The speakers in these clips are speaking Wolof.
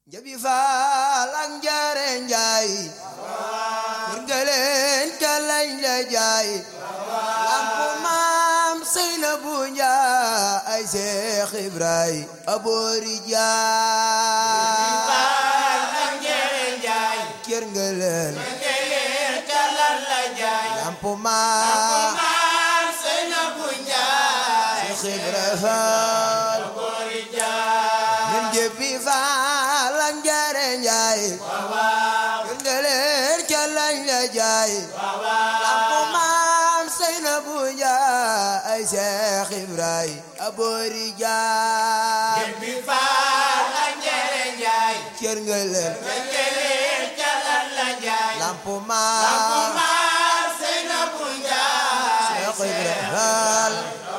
njabi faal ak njaare njaay kër ga leen ka lañ la jaay lampu maam Seynabu Njaay ay Seex Ibrahima aboori jaay kër ga leen lampu maam Seex Ibrahima faal ñun njabi faal ak njaare njaay kër ga leen ka lañ la jaay lampu maam Seynabu Njaay ay Seex Ibrahima aboori jaay kër nga leen lampu maam Seex Ibra Faal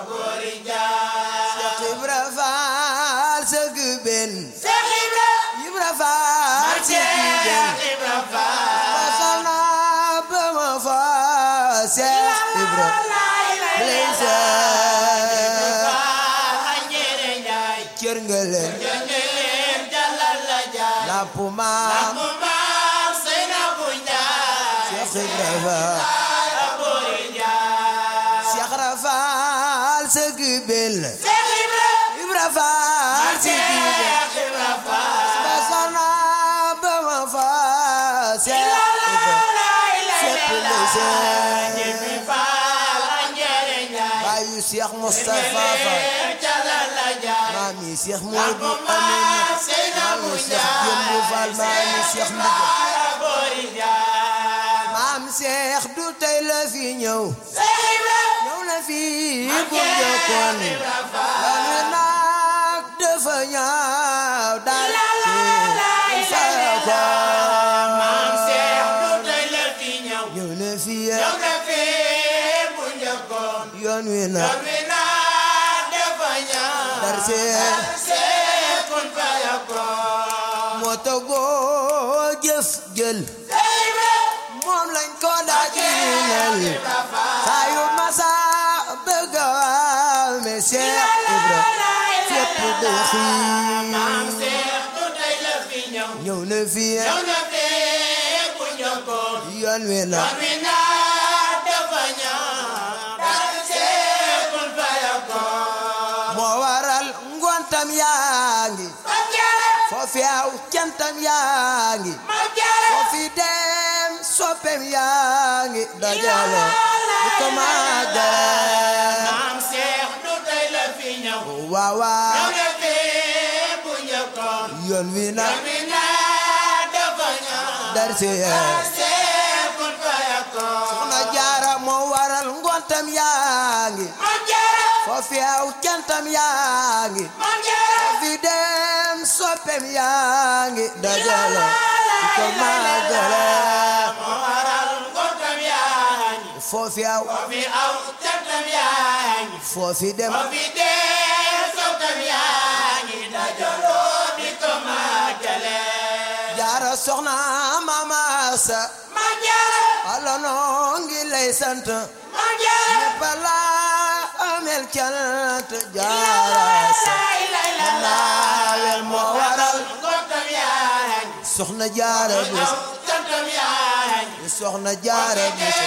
Seex Ibra Faal sëgg benn Ibra Faal sëgg benn masana ba ma fa Seex Ibra Leysa kër nga leen lampu maam Seex Ibra Faal Seex Ibra Faal sëgg benn Ibra Faal sëgg benn masana ba ma fa Seex Ibra fépp Leysa baayu Seex Mustafa Faal maami Seex Moodu Amin maami Seex Jëmbu Faal maami Seex Ndiga maam Seex du tey la fi ñëw ñëw na fi bu njëkkoon lanu nag dafa ñaaw daal ci fa ko ñëw na fi yoon wi nag dar see moo togoo jëf jël moom lañ ko daajinal saa yu masa bëgg a waame Seex Ibra fépp de xiim ñëw na fi yoon wi na moo waral ngontam yaa ngi foofi aw cantam yaa ngi foofi dem soppem yaa ngi dajalo di ko màggal waaw waaw yoon wi na dar si soxna jaara moo waral ngontam yaa ngi foofi aw cantam yaa ngi foofi dem soppem yaa ngi dajalo di ko màggal foofi aw foofi dem jaara soxna mama sa ala noo ngi lay sant ñépp la amel cant jaara sa naawel moo waral soxna jaara bis soxna jaara bis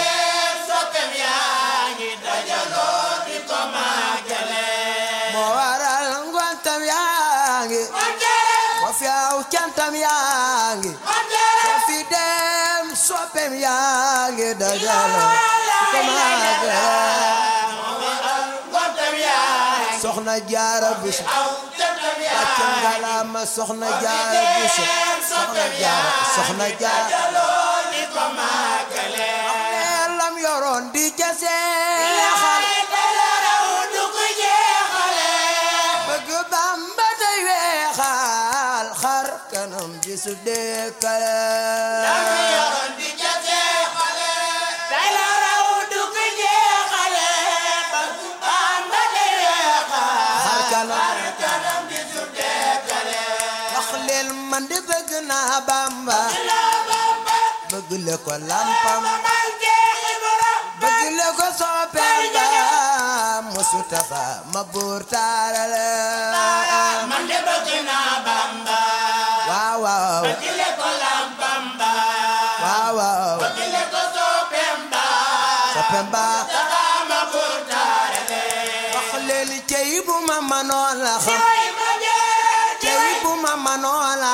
moo waral ngontam yaa ngi foofi aw cantam yaa ngi foofi dem soppem yaa ngi dajalo ko maagal soxna jaara bis wàcce ngalaama soxna jaara bis soxna jaara soxna jaara lam yoroon di ca seexal bëgg Bamba day weexal xar kanam bi su deekale xar kanam wax leen man de bëgg naa Bamba bëgg le ko lampam bëgg le ko soppeem ba Mustafa ma buur taarale man de bëgg naa Bamba waaw waaw kile ko lampam ba waaw waaw kile ko sopem ba soppem ba taxama kurtaare wax leen cey bu ma manoon la xam way ma jaara cey bu ma manoon la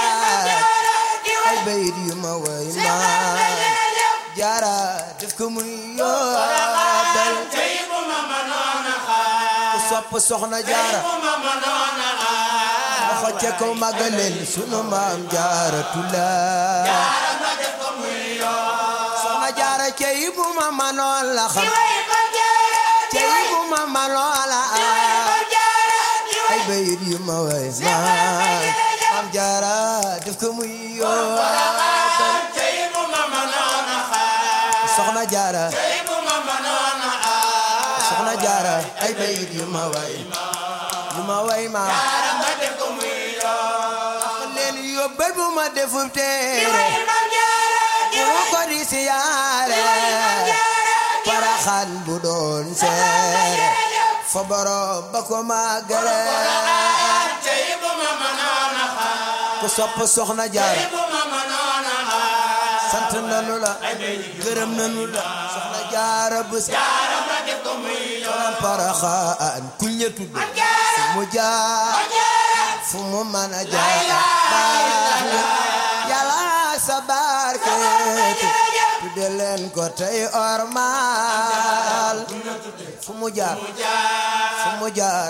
ay bayit yu ma way ma jaara def ko muy yoobal tey bu ma mënoon a xaar ku sopp soxna jaara bu ma mënoon a xaar waxo ca kaw màggaleen sunu maam jaara tullaay jaara ma def ko muy yoon soxna jaara cey bu ma manoon la xam way ma jaara cey bu ma manoon la ma jaara ay bayit yu ma way ma maam jaara def ko muy yoobal tey bu ma mënoon a xaar soxna jaara tey bu ma mënoon a xaar soxna jaara ay bayit yu ma way yu ma way ma jaara ma def ko muy yoon leen yóbbal bu ma defub teere way ma jaara bu ma ko di siyaare paraxaan bu doon seere fa borom ba ko màggale tey bu ma mënoon a xaar ku sopp soxna jaara bu ma mënoon a xaar sant nanu la gërëm nanu la soxna jaara bu sa jaara ma def ko muy yoon paraxaan ku ña tudde fu mu jaar fu mu mën a jaar baax na yàlla sa barkeetu tudde leen ko tey ormaal fu mu jaar fu mu jaar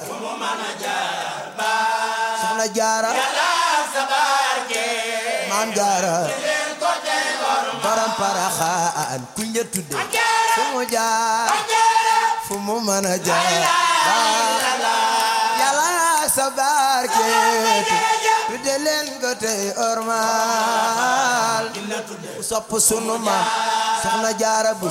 soxna jaara sa barke maam jaara borom paraxaan ku ña tudde fu mu jaar fu mu mën a jaar baax yàlla sa barkeetu tudde leen ko tey ormaal ku sopp sunu maam soxna jaara bu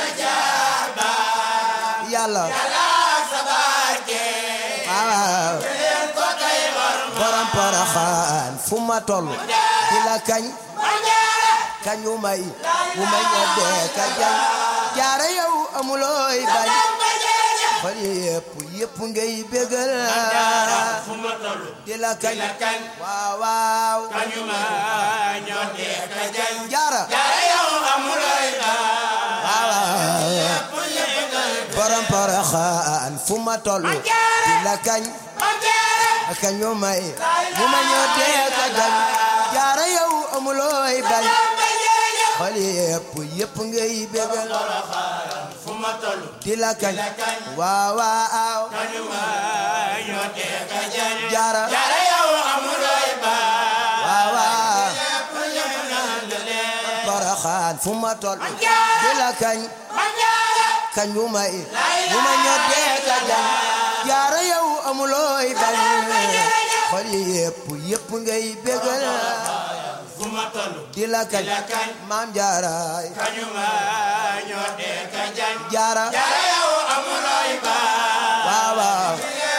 yàlla sa barke waaw borom paraxaan fu ma toll di la kañ kañ wu may wu may ñeddee ka jañ jaara yow amulooy bañ xol yi yëpp yëpp ngay bégal fu ma toll di la kañ la kañ waaw waaw kañu ma ñoo dee ka jañ jaara jaara yow amulooy baa waaw waaw fu yëgal borom paraxaan fu ma toll di la kañ kañ wu may wu may ñeddee ka jañ jaara yow amulooy bañ xol yi yëpp yëpp ngay bégal fu ma toll di la kañ waaw waaw kañu ma ñoo dee ka jañ jaara jaara yow amulooy baa waaw waaw fu yëgal leen paraxaan fu ma toll di la kañ kañ wu may wu ma ñoddee ka jañ jaara yow amulooy bañ xol yi yëpp yëpp ngay bégal fu ma toll di la kañ maam jaaraay kañu ma ñoo dee ka jañ jaara jaara yow amulooy baa waaw waaw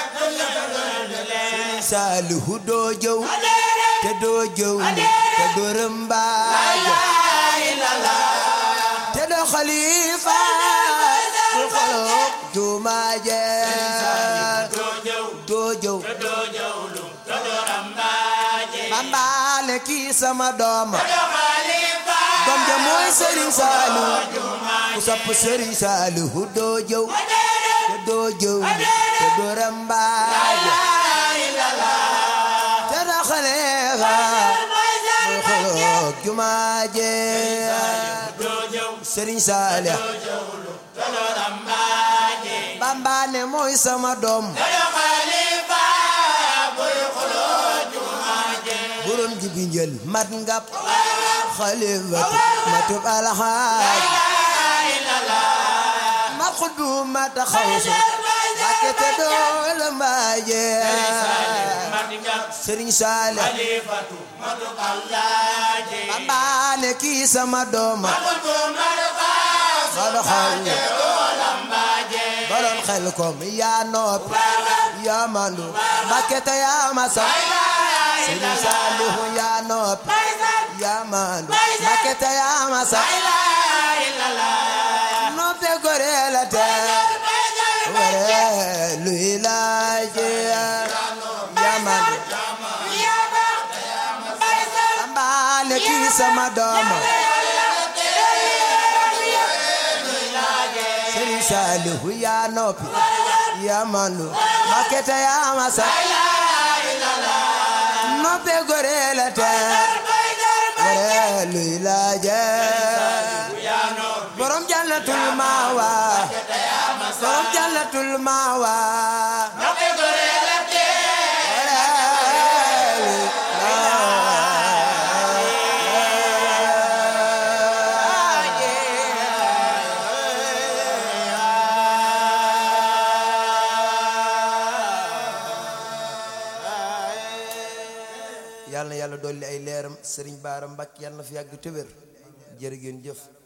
saalihu doo jëw te doo jëw te doo rëmbaaje te doo xalifa du xoloog jumaaje doo jëw doo jëw doo jëwlu doo rambaaje mambaale kii sama doom doo xalifa doom ja mooy Serigne Saliou ku sopp Serigne Saliou doo jëw te doo jëw te doo rëmbaaje te doo xalifa du xoloog jumaaje doo jëw Serigne Saliou doo rambaaje bambaane mooy sama doom doo xalifa buy xuloo jumaaje borom ji bi njël mat ngap xalifatu matub alxaaj ma xuddu ma taxawsu bakke te dool mbaaje madinga Serigne Saliou xalifatu matu kallaaje bambaane kii sama doom xulbu matu kaas ma doxal doo rambaaje borom xel kom yaa noppi yaa mandu bakke te yaa ma sax Serigne Saliou yaa noppi yaa mandu bakke te yaa ma sax noppe gore la te ware luy laaje yaa mandu ne kii sama dooma Sëriñ Saalihu yaa noppi yaa mandu makete yaa masa noppe gore la te gore luy laaje borom jannatul maawa borom jannatul maawa yàlla na yàlla dolli ay leeram sëriñ Baara Mbàkke yàlla na fi yàgg te wér jërë ngeen jëf